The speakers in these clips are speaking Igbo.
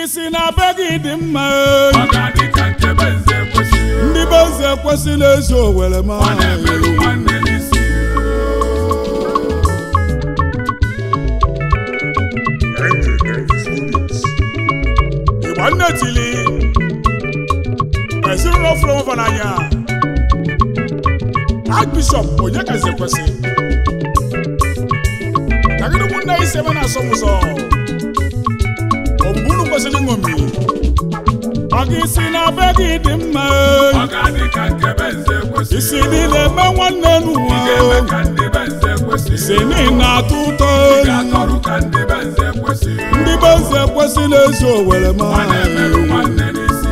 isi na be gị dị mma ọ ga-adị ka nke be nze kwesịrị ndị be eze ekwesịla ezi owere ma ọ na-emerụ nwanne n'isi ịgba nne tili ezinụlọ fụrụ ọfa n'anya Archbishop onye kazi ekwesị tagịrị ụmụnne isi ebe na-asọ m ụzọ ogbugbu unu kwesịrị ịṅomi maka isi na be gị dị mma ọ ga-adị ka nke be nze kwesịrị isi niile eme nwanne ị n'ụwa ga-eme ka ndị be nze kwesịrị isi niile na-atọ ụtọ ị ga-atọrụ ka ndị be nze kwesịrị ndị be eze ekwesịla ezi owere ma ọ na-emerụ nwanne n'isi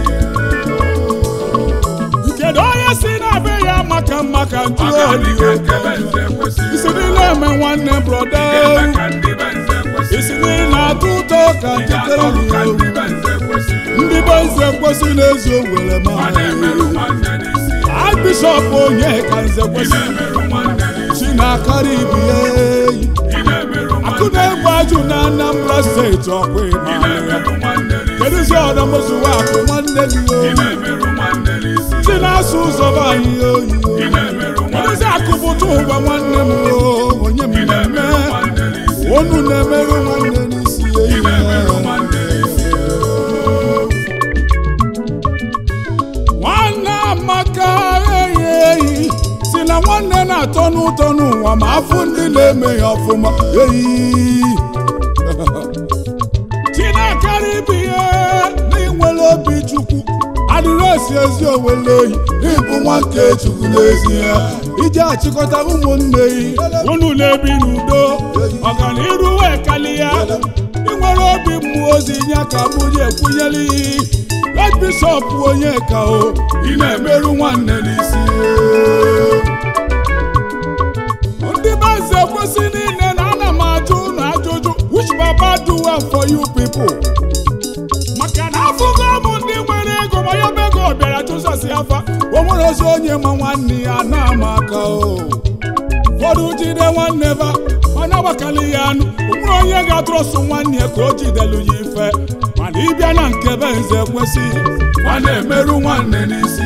kedu onye si na be ya maka maka ọ ga-adị ka nke be ntụoyi nze kwesịrị isi niile eme nwanne broda ị ga-eme ka ndị be nze kwesịrị isi niile na-atọ ụtọ ka ị ga-atọrụ ka nchetere ndị be nze kwesịrị ndị be eze ekwesịla ezi owere ma ọ na-emerụ nwanne n'isi Archbishop onye ka nze ị kwesị na-emerụ nwanne n'isi chi na-akarị ibi ya eyi ị na-emerụ akụ nwanne na-egwu ajụ na Anambra steeti ọkwa ị ịma na-emerụ nwanne n'isi kedụzi ọdọmụzụwa akụ nwanne gị ị oyi na-emerụ nwanne n'isi chi na-asụ ụzọ be anyị oyi ị na-emerụ nwanne kedụzi akụ bụtụ ụgwa nwanne m o onye m ị na-eme na-emerụ nwanne n'isi onu na-emerụ nwanne n'isi ị eyi na-emerụ nwanne n'isi nwanne amaka eyi eyi si na nwanne na-atọ n'ụtọ n'ụwa ma afụ ndị na-eme ya ọfụma eyi chinekarị ibi ihe n'inwere obi chukwu adịrịsị ezi owele oyi ịbụ nwa nke chukwu n'ezie iji achịkọta ụmụnne yi unu na-ebi n'udo ọganiru wee kalịa inwere obi mmụọ ozi nye ka mụnye ekwunyere iyi Red Bishop onye ka o ị na-emerụ nwanne n'isi ndị be eze kwesị niile na ana m ajụ unu ajụjụ which baba do well for you people maka na afụgo m ndị nwere ego ma ya bụ ego bịara chụsasị afa o nwere ozi onye ma nwanne ya na-ama aka o ụfọdụ jide nwanne ba ọ na-agbakali ya anụ o nwere onye ga-atụrọsụ nwanne ya ka o jidelu ya ife mana ịbịa na nke be nze kwesị ọ na-emerụ nwanne n'isi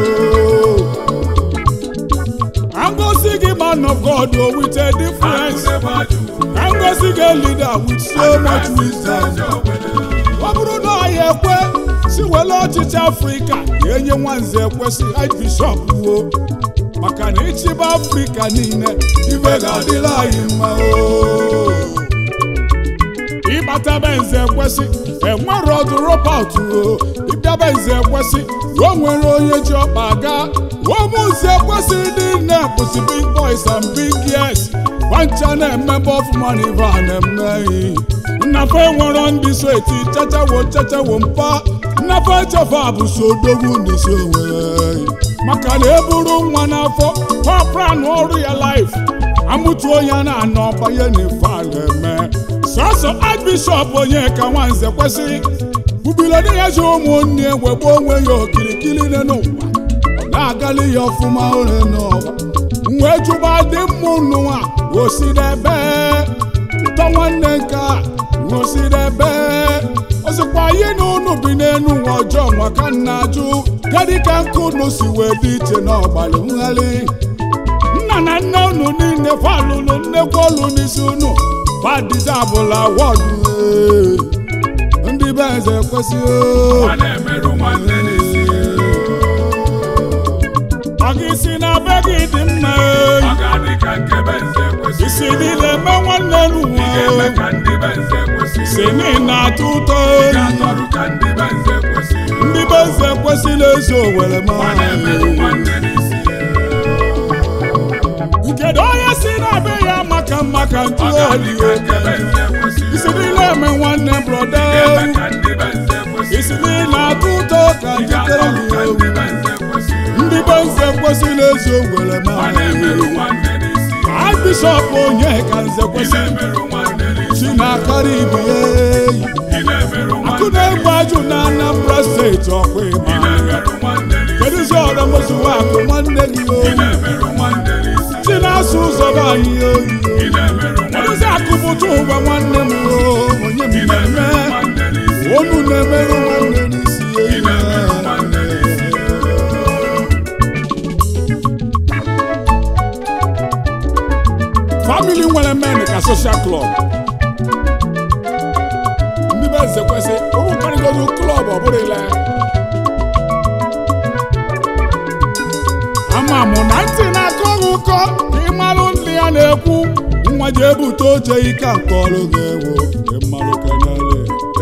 ka ngosi gị man of God o with a difference ebe ajụ ka ngosi gị leader with so much wisdom ọ bụrụ na ọhịa ekwe si were ọchịchị afrịka ga-enye nwanze ekwesị Archbishop wuo maka na ịchịba afrịka niile ibe ga-adịrị anyị mma o ịbata be nze ekwesị enwere ọdụ ropat o ịbịaba nze ekwesị o nwere onye ji ọkpa aga ụmụ nze ekwesị niile bụzi big boys and big girls gbancha na-emebe ọfụma na ibe a na-eme nnafe nwere ndị so eti chachawo chachawo mpa nnafe echefa bụ so odogwu n'isi onwe maka na eburu nwa n'afọ papran ọrụ ya laif amụtuo ya na anọ banye n'ife a na-eme sọsọ Archbishop onye ka nwanze kwesị bubilodi ya ji ụmụnne wegbe onwe ya okirikiri n'ụwa ọ na-agali ya ọfụma ore n'ọgba wee jụba dị mma ụnụnwa osidebe ụtọ nwanne nke a osidebe ozikwa anyị na unu bi n'elu ụwa ọjọọ nwa ka nna ajụ gadị ka nke unu si wee dị iche n'ọgbalị nghalị nna na nne unu niile falụlụ nnekwu olu n'isi unu fadizabụla wọdụ ndị be eze kwesịrị ọ na-emerụ nwanne n'isi ọ gị si na be gị dị mma ọ ga-adị ka nke be nze kwesịrị isi niile eme nwanne ị ga-eme n'ụwa ka ndị be nze kwesịrị si niile na-atọ ụtọ ị ga-atọrụ ka ndị be nze kwesịrị ndị be eze kwesịrị ezi owere ma ọ na-emerụ nwanne n'isi kedu onye si na be ya maka maka ọ ga-adị ntụoyi ka nke be nze kwesịrị isi niile eme nwanne broda ị ga-eme ka ndị be nze kwesịrị isi niile na-atọ ụtọ ka ị nchetere ga-atọrụ ka ndị be nze kwesịrị ndị be eze kwesịrị ezi owere ma ọ na-emerụ nwanne n'isi Archbishop onye ka nze ị kwesị na-emerụ nwanne n'isi chi na-akarị ibi ya eyi ị na-emerụ akụ nwanne na-egbu ajụ na Anambra steeti ọkwa ị ịma na-emerụ nwanne n'isi kedụzi ọdọmụzụwa akụ nwanne gị ị oyi na-emerụ nwanne n'isi chi na-asụ ụzọ be anyị oyi ị na-emerụ nwanne kedụzi akụ bụtụ ụgwa nwanne m o onye m ị na-emerụ na-eme nwanne n'isi. unu na-emerụ nwanne n'isi Ị na-emerụ nwanne n'isi. famili nwere men ka social club ndị be eze kwesị ụrụ karịgodu klọb ọ bụrụ ile ama mụ na ntị na-akọ gị ụkọ ka ị malụ ndị ya na-ekwu nwa ji ebute oche ike nke ọrụ ga-ewu ịmalụ kenele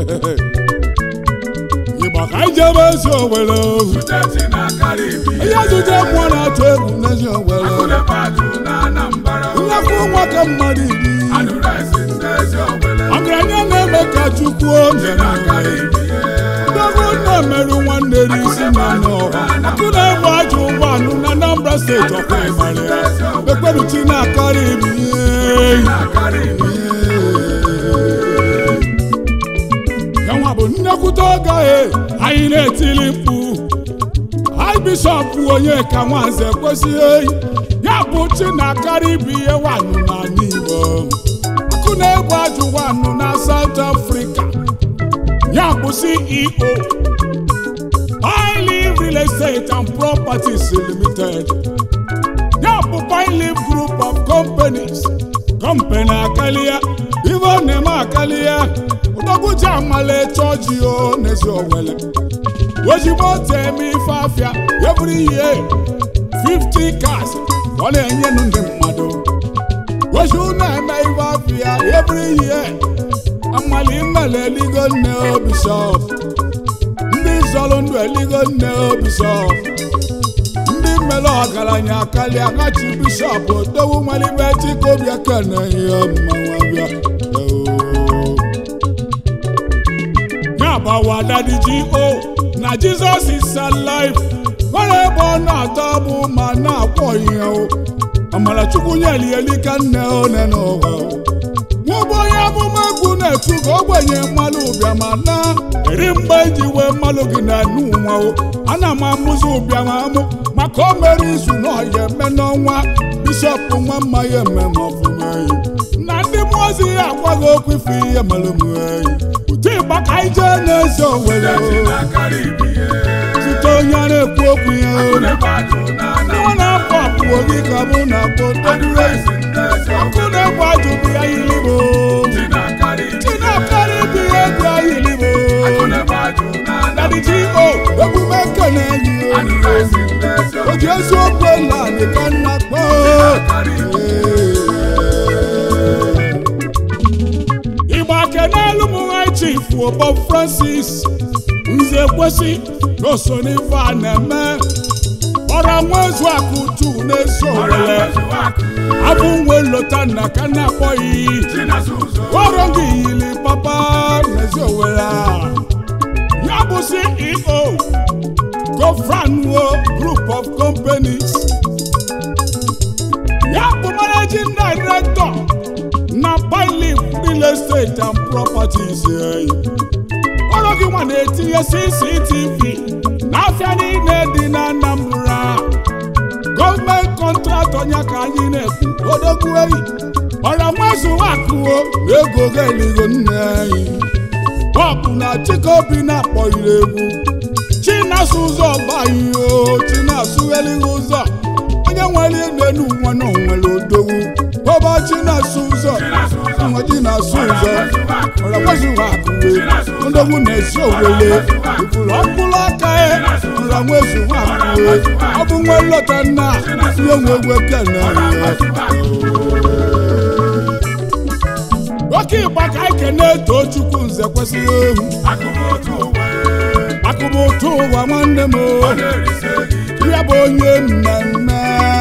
ịgba ka anyị jebe ezi owere Steeti na-akarị ibi. ihe zute mmụọ na-atụ egwu n'ezi owere Akụlepatụ na Anambra. nnekwu nwa ka mmadụ iri Adụresi ndị ezi Owere. ọgaranya na-eme ka chukwu onye Na-akarị ibi. ndọgụ na-emerụ nwanne n'isi na n'ọha akụ na-egbu ajọ ụgbọ anụ na Anambra steeti ọkwa ịmara ya ekperuchi na-akarị ibi ihe Na-akarị ibi. yanwa bụ nnekwute oge e anyị na-etili mkpu anyị bishọp onye ka nwanze kwesịghị ya bụ chi na-akarị ibu ihe wanụ n'ala Igbo akụ na-egbu ajụ wanụ na South Africa ya bụ CEO Pilelive Real Estate and Properties Limited ya bụ Pilelive Group of Companies company akalia ife ọ na-eme akalia ụdọgwuji amala chọọchị o n'ezi owele ozigbo teme ife afịa every year 50 cars ka ọ na-enyenụ ndị mmadụ ozi na-eme ife afịa every year amala imele eligo nne o bishọp ndị zọrọ ndụ eligo nne o bishọp ndị mmele ọgaranya karịa kachi bishọp otowu nwalibe chikobịa kene ihe mmanwụ abịa ya gbawa dadiji o na jizọs is alive nwere ebe ọ na-atọ bụ ma na-akwọ ihe o amarachukwu nyeli elika nne one n'ụwa o nwụbụ onye amụma egwu na-etu ka ogbenye mmalụ ụbịa ma na eri mgbe eji wee mmalụ gị na nu nwa o ana m amụzi ụbịa ma amụ maka o mere izu na ọya eme n'ọnwa bishọp nwa mma ya eme ma ọfụma eyi na ndị mmụọ ozi ya agwaghị okwu ife ihe mere m eyi ụdị ịgba ka anyị jee n'ezi owere Steeti na-akarị ibi. site onye a na-ekwu okwu ya o Akụlepatụ na ọ na-apụ apụwo gị ka mụ na-akpọ todure Adụresi ndị ezi ọkụ Owere. na-egbu ajụ bụ ya yilibo Ndị na-akarị ibi. Chinakari bi egwu ayilibo Akụlepatụ na Daddy G.O. emume nkene enyi o Adụresi ndị ezi o ji eziokwu ela dịka nna kpọ na-akarị ibi. ịgba kenelu m nwa chief Obo Francis nze kwesị na o so n'ife a na-eme ọra nwa ezu akụ tu na-eso owele abụ nwe lota nna ka na-akpọ iyi ọrụ gị yili papa n'ezi owere a ya bụ CEO Gofranwo Group of Companies ya bụ Managing Director na Pilif Real Estate and Properties eh. ọrụ gị nwa na-etinye CCTV n'afịa niile dị na Anambra gọọmenti kọntraktọ ya ka anyị na-ekwu odogwu eyi ọra nwezu akụo na ego ga-eligo nne anyị bọbụ na chikobi na-akpọghịrị egwu chinasụ ụzọ gbaghị o chinasụ elighị ụzọ onye nwere n'elu nwa na onwere odogwu bọba chinasụ ụzọ nwa chinasụ ụzọ ọra nwezu akụwe ndogwu na-esi owele ifuru ọkpụrụ aka ya ọra nwezu akụwe ọ bụ nwe nlọta nna ihe nwe egwu ekene ya oke ịgba ka anyị kene too chukwu nze kwesịrị ehu akụbụ ụtụ ụwa nwanne m o. ya bụ onye mmemme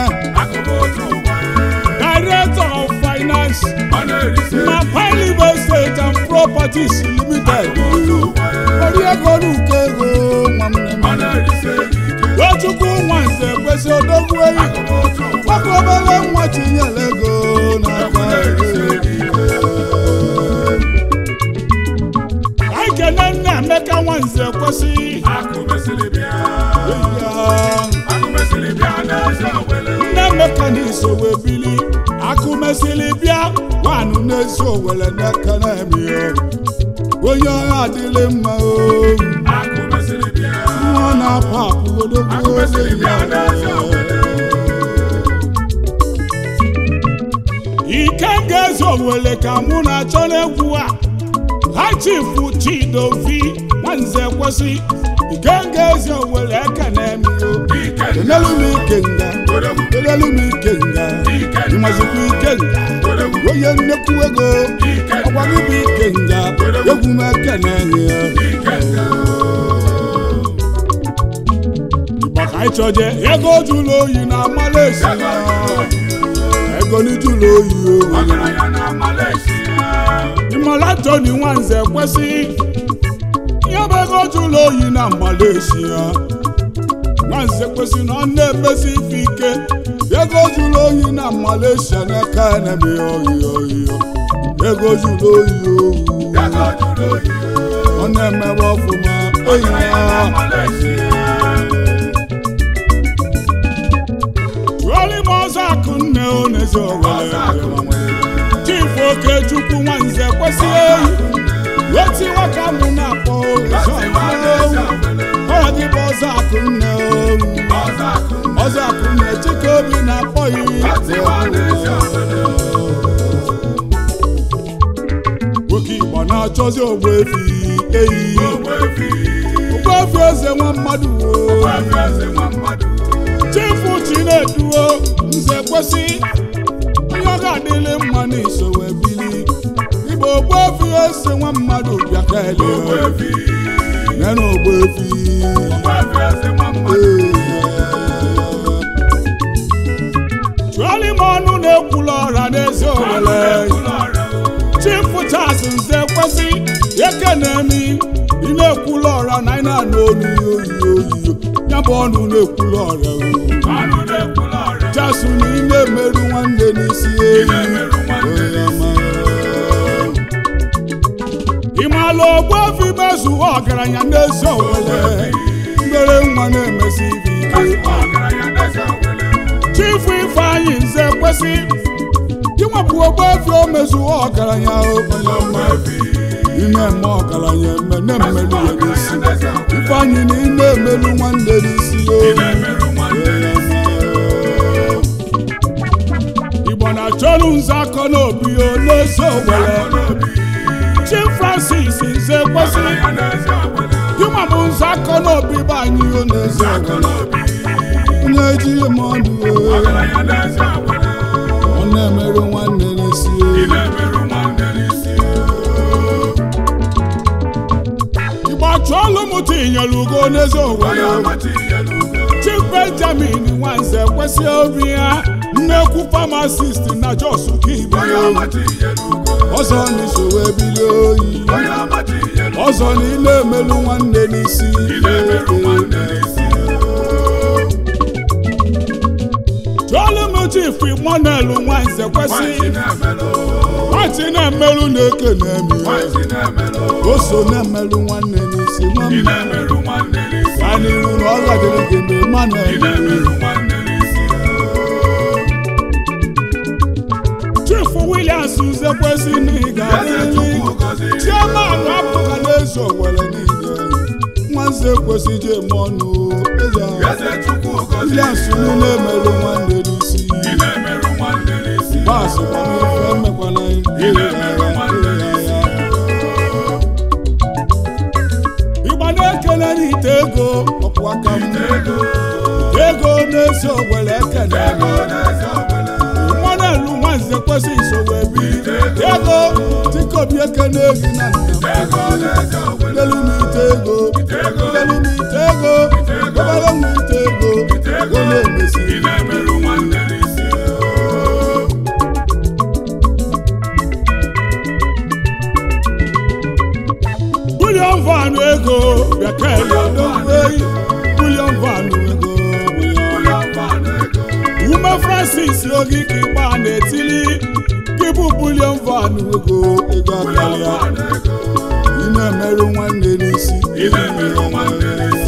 director of finance na Pilif Estate and Properties Limited ori ego n'uko ego nwanne m tochukwu nwa nze kwesị odogwu eyi maka obere nwa tinyere ego n'aka anyị kene nna Emeka Nwanze kwesị nne Emeka na-eso wee bili akụ mesịrị bịa nwanụ na-eso owere n'aka na-eme ya onye ọha adịrị mma o Akụ mesịrị bịa. nwa na-apụ apụ odogwu Akụ mesịrị bịa n'eze Owere. ike ga-eze owele ka mụ na-achọ n'egwu a ha chifu chidovi nwanze kwesị ike ga-eze owele ekene m yo Ike enelu m ike nga Odogwu. enelu m ike nga Ike ịmazikwa ike nga Odogwu. onye nnekwu ego Ike ọgwa gị bụ ike nga egwu m ekene ya Ike Igbo ka anyị chọje ego jụrụ oyi na Malaysia ego ni jụrụ oyi o Ọgaranya na Malaysia. ịmara Tony Nwanze kwesị ihe bụ ego jụrụ oyi na Malaysia Nwanze kwesị na ọ na-emesi ife ike ego jụrụ oyi na Malaysia n'aka na-eme oyi oyi ego jụrụ oyi owu Ego jụrụ oyi. ọ na-emebe ọfụma oyi Ọgaranya na na Malaysia. tụọrọ m ọzọ akụ nne oneze Ọzọ akụ owere nwere. chifu okechukwu nwanze kwesị eyi weti nwoke mụ na-akpọ Ọsị nwa n'eze Owere. ọya gị bụ ọzọ akụ nne oru Ọzọ akụ nwere. ọzọ akụ nne chike obi na-akpọ Ọsị nwa n'eze Owere. nwoke igbo na-achọzi ogbu efi eyi Ogbuefi. ogbu efi eze nwa mmadụ o Ogbuefi eze nwa mmadụ. chifu chineduo nze kwesị onye ọ ga-adịlị mma n'iso wee bili igbo ogbu efi eze nwa mmadụ bịa ka ele Ogbuefi. nene ogbu efi Ogbuefi eze nwa mmadụ. chụọrọ m ọnụ na-ekwula ọra n'ezi owele Ụlọ ọrụ. chifu tas nze kwesị eke na-emi ị na-ekwula ọra na ị na-anụ olu ya oyi oyi ya bụ ọnụ na-ekwula ọra o. Ọnụ na-ekwula ọrụ. jasu na ị na-emerụ nwanne n'isi eyi na-emerụ nwanne Onye ọma. ị maala ogbuefi mezuo ọgaranya n'ezi owele mbere nwa na-emesi ibe ike Ezigbo ọgaranya n'eze Owere. chifu ifeanyị nze kwesị inwepụ ogbuefi o mezuo ọgaranya o, onye ọma Ogbuefi. ị na-eme ọgaranya eme na-emelu Ezigbo ya ọgaranya n'isi n'eze Owere. ifeanyị na ị na-emelu nwanne n'isi o Ị na-emerụ nwanne n'isi. igbo na-achọrụ nze akọ n'obi o n'ezi owere Akụ n'obi. chief francis nze kwesị Ọgaranya n'eze Owere. ịnwa bụ nze akọ n'obi bụ anyị o n'ezi Akụ owere n'obi. onye ejighị m ọdụ o Ọgaranya n'eze Owere. ọ na-emerụ nwanne n'isi o Ị na-emerụ nwanne n'isi. igbo achọọlụ m tinyere ugo n'ezi Onye owere ọma tinyere ugo. chief benjamin nwanze kwesị obi ya nnekwu pharmacist na jos kibe Onye ọma tinyere ugo. ọzọ n'isowe bilie oyi Onye ọma tinyere ugo. ọzọ na ị na-emelụ nwanne n'isi Ị na-emerụ nwanne n'isi. jụọlụ m chief monel nwanze kwesị Nwaanyị na-emelụ. nwatị na-emelụ na-eke na-emi Nwaanyị na-emelụ. o so na-emelụ nwanne n'isi Ị nwamma na-emerụ nwanne n'isi. ka n'iru na ọ gadịrị gị mgbe Ị manel na-emerụ nwanne n'isi. chief williams nze kwesị na ị Eze ga-adịrị Chukwu gọziri. chiaman apụga n'ezi owere niile nwanze kwesị ji eme ọnụ eze ahụ Eze Chukwu gọziri. williams unu na-emelụ nwanne n'isi Ị na-emerụ nwanne n'isi. baasị gbamife emekwana Ị na-emerụ nwanne n'isi. ịgba na-ekele n'ite ego ọkwụ aka m Ego. ego na-esi owere ekele Ego n'eze Owere. mmanụ nwanze kwesị isowe biri ego tikobi ekene gị na nna Ego n'eze Owere. lelu m ite ego Ego. lelu m ite ego obere m ite ego ego na-emesi Ị na-emerụ nwanne n'isi. bulion van ego bekele doweyi bulion van ego Ụlọ mmanụ ego. ume francis ogige ịgba na-etili gịbụ bulion van ego ego Ụlọ akarịa mmanụ ego. ị na-emerụ nwanne n'isi Ị na-emerụ nwanne n'isi.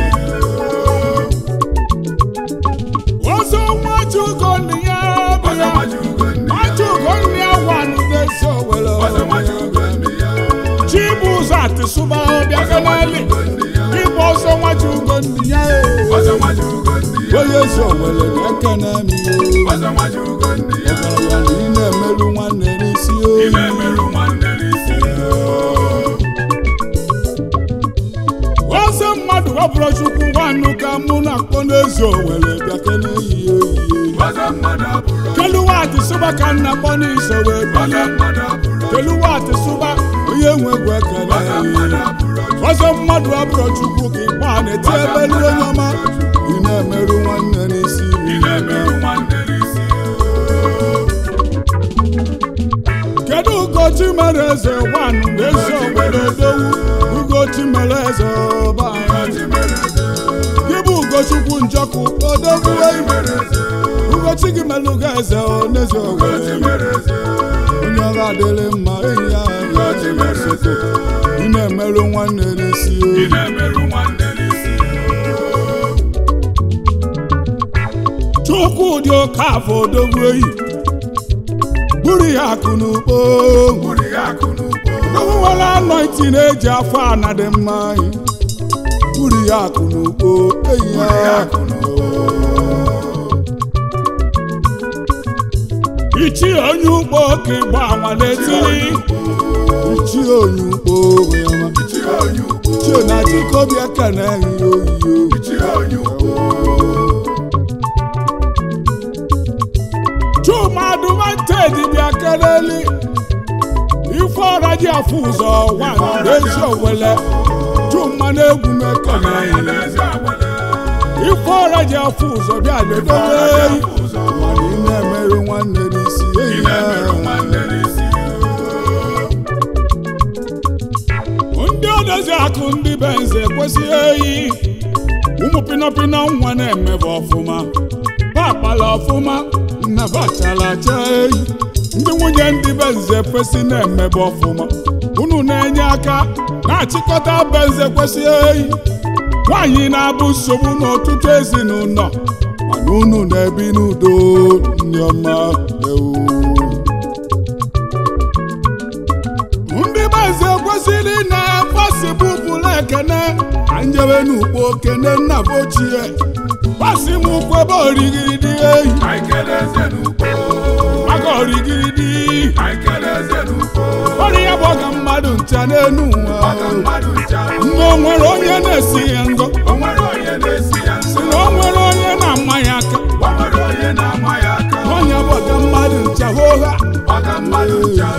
ọzọ nwajugo nne ya bụ Ọzọ ya maji ugo nne ya. nwajugo nne ya wanụ n'ezi owere Ọzọ maji ugo nne ya. chibuzo atụ sụba bịa keneli ịgba ọsọ nwaji ugo ndị ya ee. ọzọ nwaji ugo ndị ya onye ezi owere na-ekene m o ọzọ nwaji ugo ndị ya ọgaranya na ị na-emerụ nwanne n'isi o ị na-emerụ nwanne n'isi ọsọ mmadụ wepụrụ chukwu nwannu ka mụ na-akpọ n'ezi owere bịa kene ehihie ehihie ọzọ mmadụ abụrụ keluwatị sụba ka nna kpọ n'iso wee ọzọ bilie mmadụ abụrụ keluwatị sụba onye nwe egwu ekele ọzọ mmadụ abụrụ ọzọ mmadụ abụrụ chukwu ka ịkpọ a na-eti ebelu onye ọma ị na-emerụ nwanne n'isi ị na-emerụ nwanne n'isi kedu ugochi mere eze nwanụ na ezi owere dowu ugochi mere eze ọba anyị ọjị mere eze gị bụ ugochukwu njọkụ odogwu eyi mere eze ugochi gị melụ ga eze n'ezi ọjị owere mere eze onye ọrụ adịrị mma enyi ya ọjị mere eze ị na-emerụ nwanne n'isi ị o na-emerụ nwanne n'isi chukwu dị oke afọ odogwu eyi buru ya akụ n'ugbo bụrụ ya akụ n'ugbo odogwu nwere anọiti na-eji afọ ana dị mma anyị buru ya akụ n'ugbo eyi ya akụ n'ugbo ichi onye ugbo ka ịgba anwa na-etiri ichi onye ugbo ya ma chi onye ugbo ichi na chikobi aka na-ehi oyiyo chi onye ugbo chuma adụmantedi bịa keleli ife ọra ji afụ ụzọ nwa n'ezi owele chuma na-egwu m eke na-ehi n'ezi agbale ife ọra ji afụ ụzọ bịa ledowe eyi ụzọ mana ị na-emerụ nwanne n'isi ị eyi na-emerụ ya nwanne n'isi ndị odozi akụ ndị be nze kwesịghị eyi ụmụ pinọpinọ nwa na-emebe ọfụma pakpala ọfụma nnabachala acha eyi ndị nwunye ndị be nze kwesị na-emebe ọfụma unu na-enye aka na-achịkọta be nze kwesịghị eyi nwaanyị na-abụ nsogbu n'ọtụtụ ezinụlọ mana unu na-ebi n'udo ndị ọma ewu ndị maazị ekwesịrị na-agbasi bụbụla ekene ka njebe n'ugbo kene nna bụ ochie gbasi m ụkwụ ebe origiridi eyi anyị kelee eze n'ugbo maka origiridi anyị kelee eze n'ugbo ọrụ ya bụ ọga mmadụ ncha n'enu ụwa maka mmadụ ncha mgbe o nwere onye na-esi ya ngọ o nwere onye na-esi ya si nso na o nwere onye na-ama ya aka o nwere onye na-ama ya aka onye bụ ọga mmadụ ncha hoha maka mmadụ ncha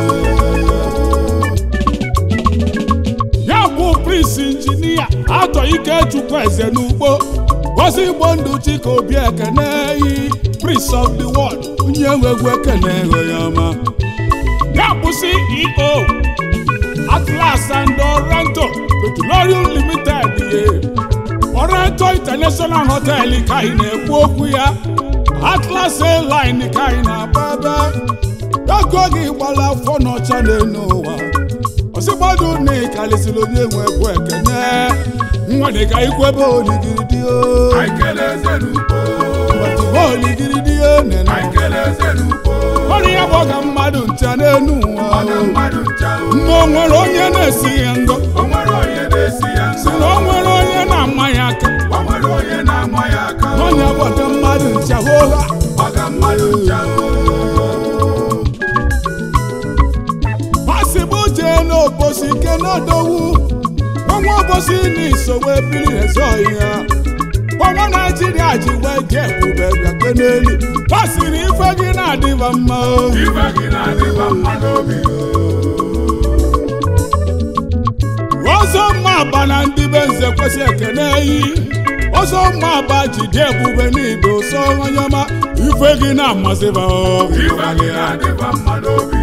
ya bụ prince injinia atọ ike chukwu eze n'ugbo gozi igbo ndụ chika obi ekene yi prince of the world onye nwe egwu ekene ego ya ọma ya bụ ceo atlas and orento petroleum limited ye orento international hotel ka anyị na-ekwu okwu ya atlas airline ka anyị na-agba ebe ego gị gbara afọ n'ọcha n'elu ụwa ọsịgbọdụ na ịkarịsịrị onye nwe egwu ekene nwa dị ka ikwu ebe oligiridi o anyị kelee eze n'ugbo ebe oligiridi o nene anyị kelee eze n'ugbo ọrụ ya bụ ọga mmadụ ncha n'elu ụwa maka mmadụ ncha mgbe o nwere onye na-esi ya ngọ o nwere onye na-esi ya si nso na o nwere onye na-ama ya aka o nwere onye na-ama ya aka onye bụ ọga mmadụ ncha hoha maka mmadụ ncha masị bụ jee n'obosi ike n'odowu ọnwa obosi n'isogbu ebiri eze ọhịa ọnwa naijiria ji wee jee ebube bịake n'elu gbasiri ife gị na-adịba mma o. ife gị na-adịba mma n'obi ọzọ mma aba na ndị be nze kwesị ekene eyi ọzọ mma aba jide ebube n'ido so onye ọma ife gị na-amasịba o. ife gị na-adịba mma n'obi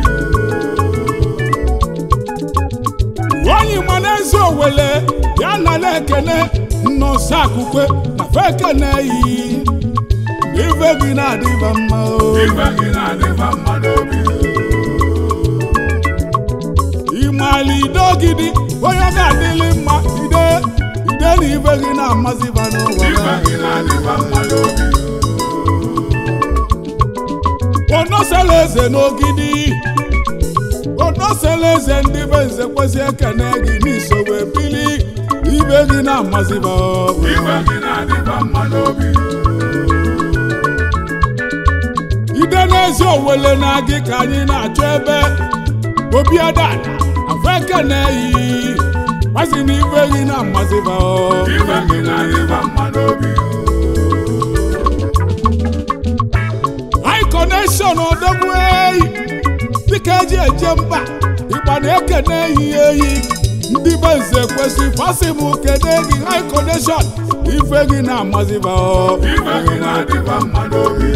onye ma n'ezi owele ya na na-ekene nnọsọ akụkwe na fekene yi ife gị na-adịba mma o. ife gị na-adịba mma n'obi ịmali idogidi onye ga-adịlị mma ide ide na ife gị na-amasịba n'ụwa ife gị na-adịba mma n'obi onosela eze n'ogidi ono ọnọsela eze ndị be nze kwesị ekene gị n'iso wee bili ibe gị na-amaziba iwe gị na-adịba mma n'obi ide n'ezi owele na gị ka anyị na-achọ ebe obi adada afọ ekene yi masị na ibe gị na-amaziba iwe gị na-adịba mma n'obi anyị kọnekshọn odogwu eyi dịka eji eje mba ịgba na-ekene ehi ehi ndị be nze kwesị fasị m kene gị anyị kọnekshọn ife gị na-amaziba iwe gị na-adịba mma n'obi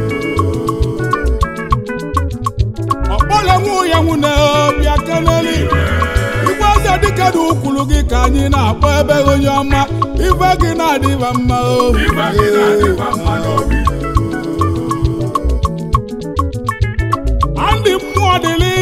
ọkpọle nwunye nwune bịa keneli igwe eze dịka dị ukwuru gị ka anyị na-akpọ ebe onye ọma ife gị na-adịba mma iwe gị na-adịba mma n'obi ndị mmụọ dịlị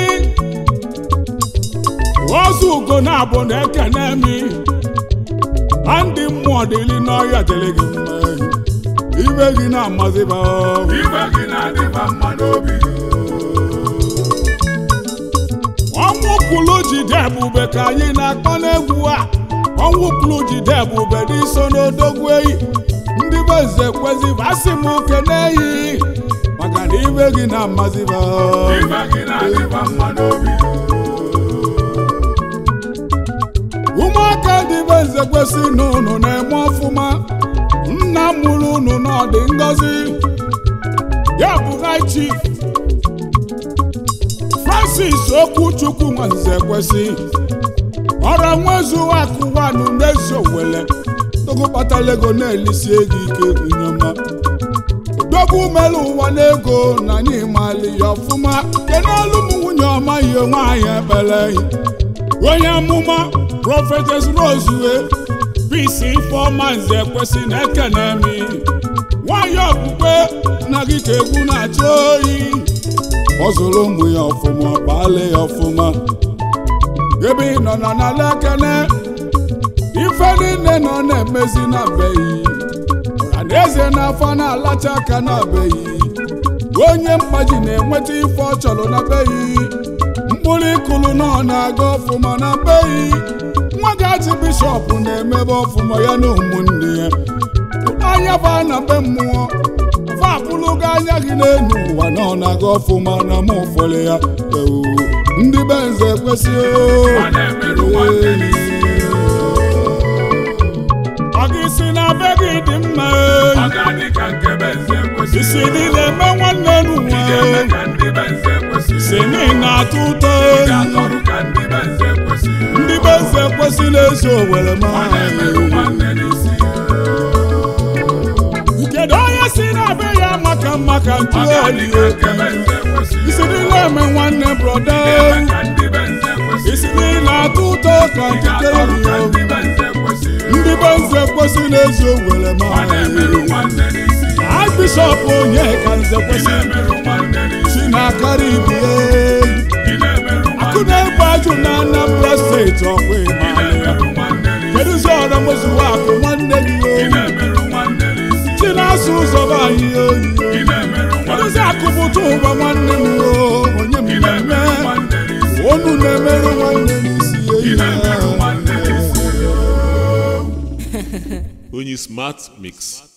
ozu ugo na-abụ na-ekene mi ndị mmụọ dịlị n'ọhịa dịlị gị mma ibe gị na-amaziba iwe gị na-adịba mma n'obi ọnwụ kwulu jide ebube ka anyị na-akpọ n'egwu a ọnwụ kwulu jide ebube dị so n'odogwu eyi ndị be nze kwezi asị m kene eyi maka na ibe gị na-amaziba iwe gị na-adịba mma n'obi ụmụaka ndị be nze kwesị na unu na-eme ọfụma nna m mụrụ unu n'ọdị ngọzi ya bụ high chief francis okwuchukwu nwanze kwesị ọrụ nwezu akụwanụ n'ezi owele dogo kpatara ego na-elisi ego ike nyoma dogo mere ụwa n'ego na anyị mali ya ọfụma kenelu m nwunye ọma ihe nwaanyị ekpere onye amụma prọfetes rozue bisi ifeọma nze kwesị na ekene mi nwanyị okpukpe na gị ka egwu na-achọ oyi ọ zụrụ ụmụ ya ọfụma baale ya ọfụma ebe ị nọ na n'ala ekene ife niile nọ na-emezi na beghị ọra na eze n'afọ na-alacha aka na beghị onye mkpaji na-enweta ife ọ chọrọ na beghị mkpụrụ ịkụlụ nọ na-aga ọfụma na beghị nwa gachi bishọp na-emebe ọfụma ya na ụmụnne ya anya ba na be mmụọ fa apụlụgo anya gị n'elu ụwa na ọ na-aga ọfụma na mụ ụfọdụ ya ewu ndị be nze kwesịrị ọ na-emerụ nwanne n'isi ọ gị si na be gị dị mma ọ ga-adị ka nke be nze kwesịrị isi niile eme nwanne ị ga-eme n'ụwa ka ndị be nze kwesịrị si niile na-atụ ụtọ ị ga-atọrụ ka ndị be nze kwesịrị ndị be nze kwesịrị ezi owere ma ọ na-emerụ nwanne n'isi kedu onye si na be ya maka maka ntụ ọ ga-adị oyi ka nke be nze kwesịrị isi niile eme nwanne broda ị ga-eme ka ndị be nze kwesịrị isi niile atụ ụtọ ka ị nkike ga-atọrụ ka eri ndị be nze kwesịrị ndị be nze kwesịrị ezi owere ma ọ na-emerụ nwanne n'isi Archbishop onye ka nze ị kwesịrị na-emerụ nwanne n'isi si na-akarị ibi ị na-emerụ akụ nwanne na-egbu ajụ na Anambra steeti ọkwa ị ịma na-emerụ nwanne n'isi kedụzi ọra mozuwa akụ nwanne gị ị oyi na-emerụ nwanne n'isi si na-asụ ụzọ be anyị oyi ị na-emerụ nwanne kedụzi akụpụta ụba nwanne m o onye ị mmemme na-emerụ nwanne n'isi onu na-emerụ nwanne n'isi ị eyi na-emerụ nwanne n'isi onye smart mix